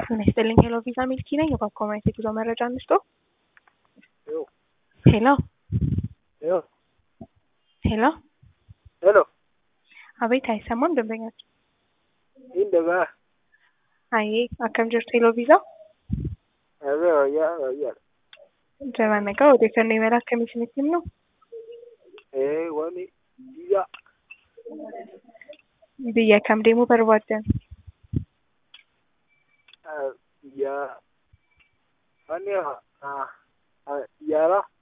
ጤና ይስጥልኝ። ሄሎ ቪዛ ሚልኪ ነኝ። የባኮማይት የጉዞ መረጃ እንስጦ። ሄሎ Yo, ሄሎ፣ hello, አቤት፣ አይሰማም ደንበኛችን። inda ba, አይ አከም ጅርቱ ሄሎ ቪዛ abe wayya wayya. ጀማነጋ ወደ ከነ ይመላክ ከሚስነትም ነው Eh, wani biya, ብየ ከም ደሞ በርባደን ah, ya, wani ah, ah, yara,